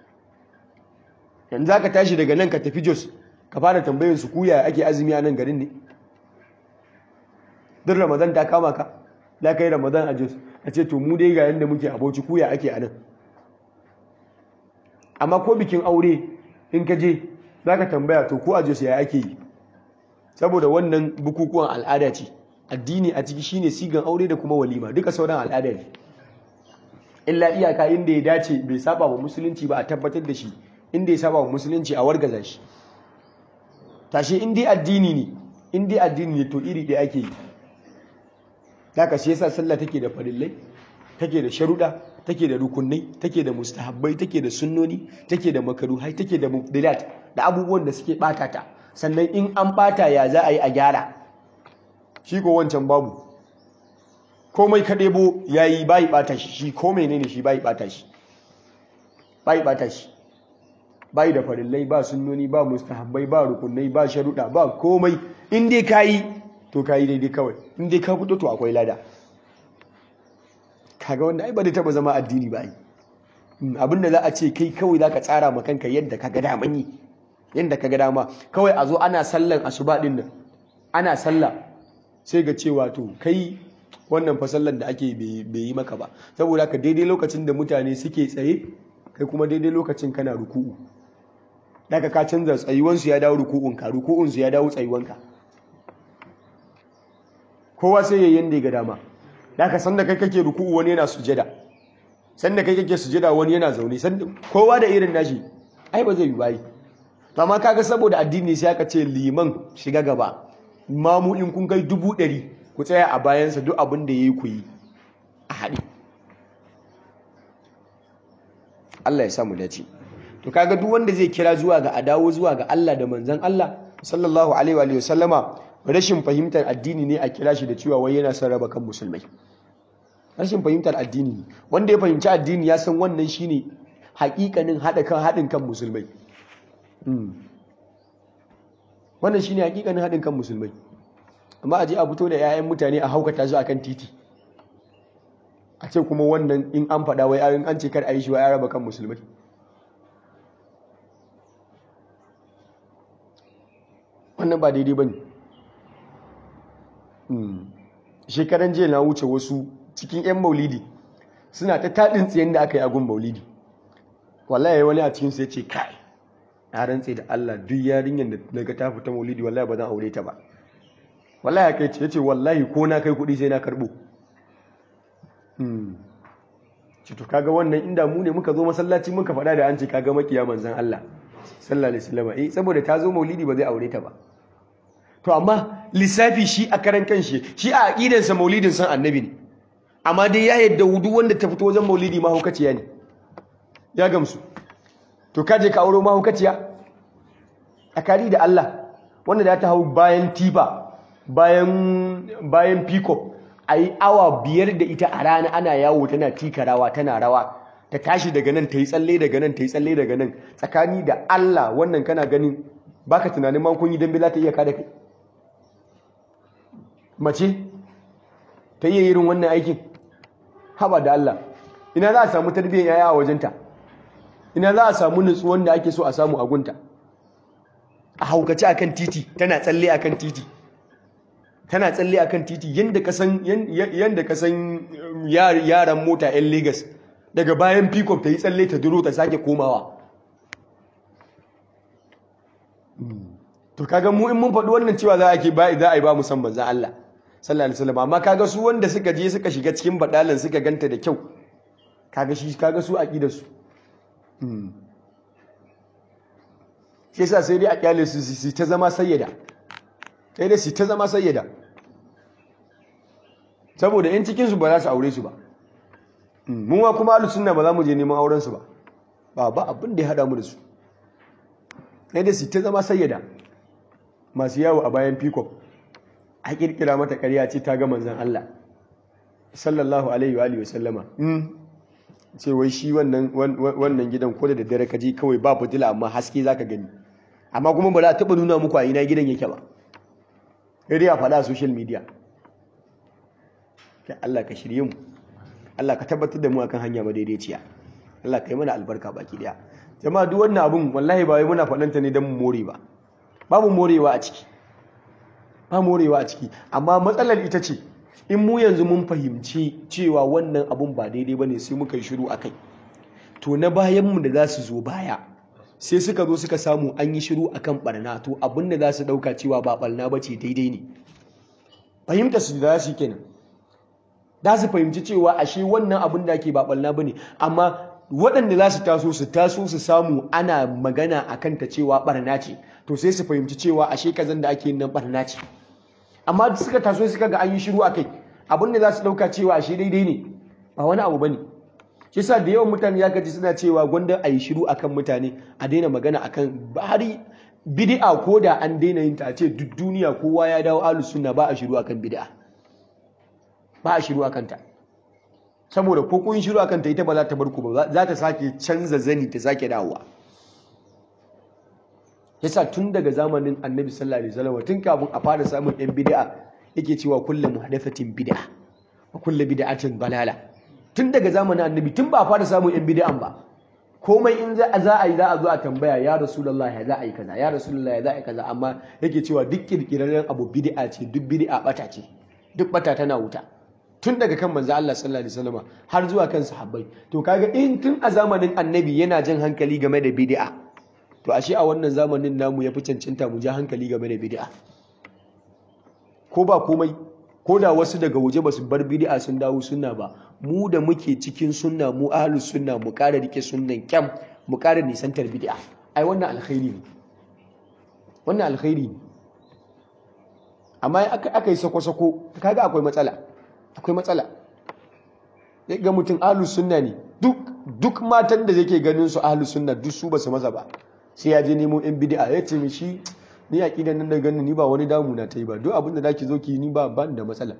S1: yanzu ka tashi daga nan ka tafi jos ka fara tambayin su kuya ake azumi a nan garin ne duk ramadan ta kama ka za ka yi ramadan a jos a ce to mu dai ga yadda muke abauci kuya ake a nan amma ko bikin aure in ka je za ka tambaya to ko a jos ya ake yi saboda wannan bukukuwan al'ada ce addini a ciki shine sigan aure da kuma walima duka sauran al'ada ne illa iyaka inda ya dace bai saba wa musulunci ba a tabbatar da shi inda ya saba wa musulunci a wargaza shi tashi in dai addini ne in dai addini ne to iri ɗaya ake yi haka shi yasa sallah take da farillai take da sharuɗa take da rukunai take da mustahabbai take da sunnoni take da makaruhai take da mubdilat da abubuwan da suke ɓata ta sannan in an ɓata ya za a yi a gyara shi ko wancan babu komai ka ɗebo ya yi bayi ɓata shi shi ko menene shi bayi ɓata shi bayi ɓata shi bayi da farillai ba sunnoni ba mustahabbai ba rukunai ba sharuɗa ba komai in dai ka yi to ka yi daidai kawai in dai ka fito to akwai lada kaga wanda ai ba da taɓa zama addini ba abin da za a ce kai kawai za ka tsara ma kanka yadda ka ga daman yi yadda ka ga dama kawai a zo ana sallan asuba ɗin nan ana sallah sai ga cewa to kai wannan fasallan da ake bai yi maka ba saboda ka daidai lokacin da mutane suke tsaye kai kuma daidai lokacin kana ruku'u daga ka canza tsayuwansu ya dawo ruku'unka ruku'unsu ya dawo tsayuwanka kowa sai yayin yanda ya ga dama daga sanda kai kake ruku'u wani yana sujada sanda kai kake sujada wani yana zaune sanda kowa da irin nashi ai ba zai yi bayi to amma kaga saboda addini sai aka ce liman shiga gaba mamu in kun kai dubu ɗari ku tsaya a bayansa duk abin da ya yi ku yi a haɗe Allah ya samu dace to kaga duk wanda zai kira zuwa ga adawo zuwa ga Allah da manzon Allah sallallahu alaihi wa sallama rashin fahimtar addini ne a kira shi da cewa wai yana son raba kan musulmai rashin fahimtar addini ne wanda ya fahimci addini ya san wannan shine hakikanin hada kan hadin kan musulmai wannan shine hakikanin hadin kan musulmai amma a je a fito da 'ya'yan mutane a haukata su akan titi a ce kuma wannan in an faɗa wai an ce kar a yi shi wa ya raba kan musulmai wannan ba daidai ba ne shekaran jiya na wuce wasu cikin 'yan maulidi suna ta taɗin tsayen da aka yi agun maulidi wallahi wani a cikinsu ya ce kai na rantse da Allah duk yarinyar da daga ta fita maulidi wallahi ba zan aure ta ba wallahi ya kai ce ya ce wallahi ko na kai kuɗi sai na karɓo ce to kaga wannan inda mu ne muka zo masallaci muka faɗa da an ce kaga makiya manzan Allah sallallahu alaihi wasallam eh saboda ta zo maulidi ba zai aure ta ba to amma lissafi shi a karan kanshi shi a aqidansa maulidin san annabi ne amma dai ya yadda wudu wanda ta fito wajen maulidi mahaukaciya ne ya gamsu to kaje ka auro mahaukaciya akari da Allah wanda da ta hau bayan tifa bayan bayan peacock ayi awa biyar da ita a rana ana yawo tana tikarawa tana rawa ta tashi daga nan ta yi tsalle daga nan ta yi tsalle daga nan tsakani da Allah wannan kana ganin baka tunanin ma kun yi dambe za ta iya kada kai mace ta iya irin wannan aikin haba da Allah ina za a samu tarbiyyar yaya a wajenta ina za a samu nutsuwan da ake so a samu a gunta a haukace akan titi tana tsalle akan titi tana tsalle akan titi yanda ka san yanda ka san yaran mota 'yan Lagos daga bayan peacock ta yi tsalle ta duro ta sake komawa to kaga mu in mun faɗi wannan cewa za a ke ba za a yi ba musamman za Allah sallallahu alaihi wasallam amma kaga su wanda suka je suka shiga cikin badalan suka ganta da kyau kaga shi kaga su aqidar su shi yasa sai dai a kyale su su ta zama sayyada sai dai su ta zama sayyada saboda in cikin su ba za su aure su ba mun wa kuma ahlus sunna ba za mu je neman auren su ba ba ba abin da ya hada mu da su sai dai su ta zama sayyada masu yawo a bayan peacock a kirkira mata ƙarya ce ta ga manzon Allah sallallahu alaihi wa alihi wasallama ce wai shi wannan wannan gidan ko da daddare ka je kawai ba fitila amma haske zaka gani amma kuma ba za a taba nuna muku a ina gidan yake ba sai dai a faɗa a social media kai Allah ka shirye mu Allah ka tabbatar da mu akan hanya madaidaiciya Allah ka yi mana albarka baki daya jama'a duk wannan abun wallahi ba wai muna faɗanta ne don mu more ba babu morewa a ciki ba morewa a ciki amma matsalar ita ce in mu yanzu mun fahimci cewa wannan abun ba daidai bane sai muka yi shiru akai to na bayan mu da za su zo baya sai suka zo suka samu an yi shiru akan barna to abin da za su dauka cewa ba barna bace daidai ne fahimta su da su kenan da su fahimci cewa ashe wannan abin da ake ba barna bane amma waɗanda za su taso su taso su samu ana magana a kanta cewa barna ce to sai su fahimci cewa ashe kazan da ake nan barna ce amma suka taso suka ga an yi shiru a kai abin da za su ɗauka cewa ashe daidai ne ba wani abu ba ne shi sa da yawan mutane ya gaji suna cewa gwanda a yi shiru akan mutane a daina magana akan bari bid'a ko da an daina yin ta a ce duk duniya kowa ya dawo ahlus sunna ba a shiru akan bid'a ba a shiru akan ta saboda ko kun shiru akan ta ita ba za ta bar ku ba za ta sake canza zani ta sake dawowa yasa tun daga zamanin annabi sallallahu alaihi wasallam tun kafin a fara samun yan bid'a yake cewa kullu muhdathatin bid'a wa kullu bid'atin balala tun daga zamanin annabi tun ba a fara samun yan bid'an ba komai in za a yi za a zo a tambaya ya rasulullah ya za a yi kaza ya rasulullah ya za a yi kaza amma yake cewa duk kirkirarren abu bid'a ce duk bid'a bata ce duk bata tana wuta tun daga kan manzo Allah sallallahu alaihi wasallam har zuwa kan sahabbai to kaga in tun a zamanin annabi yana jan hankali game da bid'a to ashe a wannan zamanin namu yafi cancanta mu ja hankali game da bid'a ko ba komai ko da wasu daga waje basu bar bid'a sun dawo sunna ba mu da muke cikin sunna mu ahlus sunna mu ƙara rike sunnan kyam mu ƙara nisantar bid'a ai wannan alkhairi ne wannan alkhairi ne amma aka yi sako-sako kaga akwai matsala akwai matsala ga mutum ahlus sunna ne duk duk matan da yake ganin su ahlus sunna duk su ba su masa ba sai ya je nemo yan bid'a ya ce mi shi ni aqidan nan da ganin ni ba wani damu na ta yi ba duk abin da zaki zo ki ni ba ban da matsala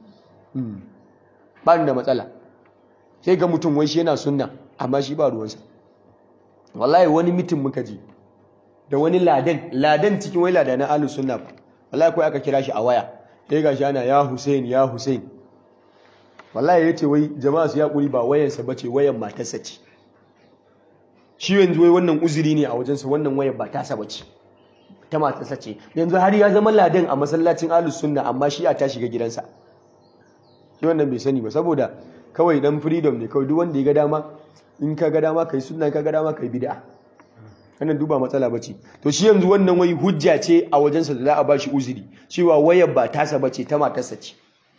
S1: ba da matsala sai ga mutum wai shi yana sunna amma shi ba ruwansa wallahi wani mitin muka je da wani ladan ladan cikin wai ladan na ahlus sunna wallahi kai aka kira shi a waya sai gashi ana ya Hussein ya Hussein wallahi yace wai jama'a su ya kuri ba wayansa bace wayan matarsa ce shi yanzu wai wannan uzuri ne a wajensa wannan wayan ba tasa bace ta matarsa ce yanzu har ya zama ladan a masallacin ahlus sunna amma shi a ta shiga gidansa shi wannan bai sani ba saboda kawai dan freedom ne kawai duk wanda ya ga dama in ka ga dama kai sunna ka ga dama kai bid'a wannan duba matsala bace to shi yanzu wannan wai hujja ce a wajensa da za a bashi uzuri cewa wayar ba tasa bace ta matarsa ce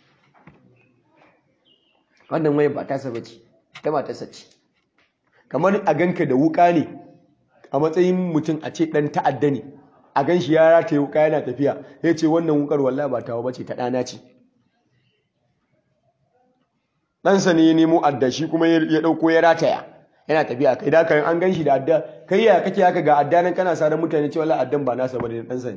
S1: wannan wayar ba tasa bace ta matarsa ce kamar a ganka da wuka ne a matsayin mutum a ce dan ta'adda ne a gan shi ya rataye wuka yana tafiya ya ce wannan wukar wallahi ba tawa bace ta ɗana ce ɗansa ne ya nemo adda shi kuma ya ɗauko ya rataya yana tafiya kai da kan an gan shi da adda kai ya kake haka ga adda nan kana sarar mutane cewa la addan ba nasa bane ɗansa ne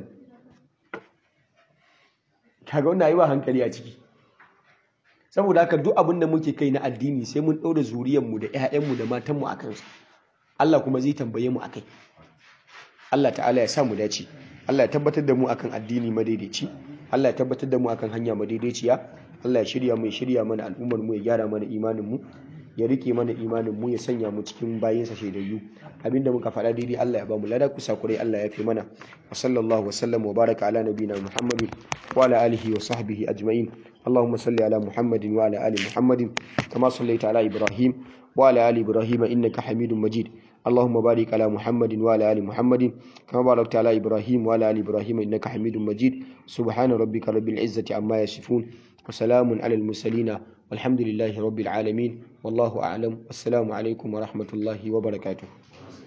S1: kaga wannan yi ba hankali a ciki saboda haka duk abin da muke kai na addini sai mun ɗaura zuriyarmu da 'ya'yanmu da matanmu a kansu Allah kuma zai tambaye mu akai Allah ta'ala ya sa mu dace Allah ya tabbatar da mu akan addini madaidaici Allah ya tabbatar da mu akan hanya madaidaiciya Allah ya shirya mu ya shirya mana al'ummar mu ya gyara mana imanin mu ya rike mana imanin mu ya sanya mu cikin bayinsa shaidayyu abinda muka faɗa daidai Allah ya ba mu lada kusa kurai Allah ya fi mana wa sallallahu wa sallam wa baraka ala nabiyina muhammadin wa ala alihi wa sahbihi ajma'in اللهم صل على محمد وعلى ال محمد كما صليت على ابراهيم وعلى ال ابراهيم انك حميد مجيد اللهم بارك على محمد وعلى ال محمد كما باركت على ابراهيم وعلى ال ابراهيم انك حميد مجيد سبحان ربك رب العزه عما يصفون وسلام على المرسلين والحمد لله رب العالمين والله اعلم والسلام عليكم ورحمه الله وبركاته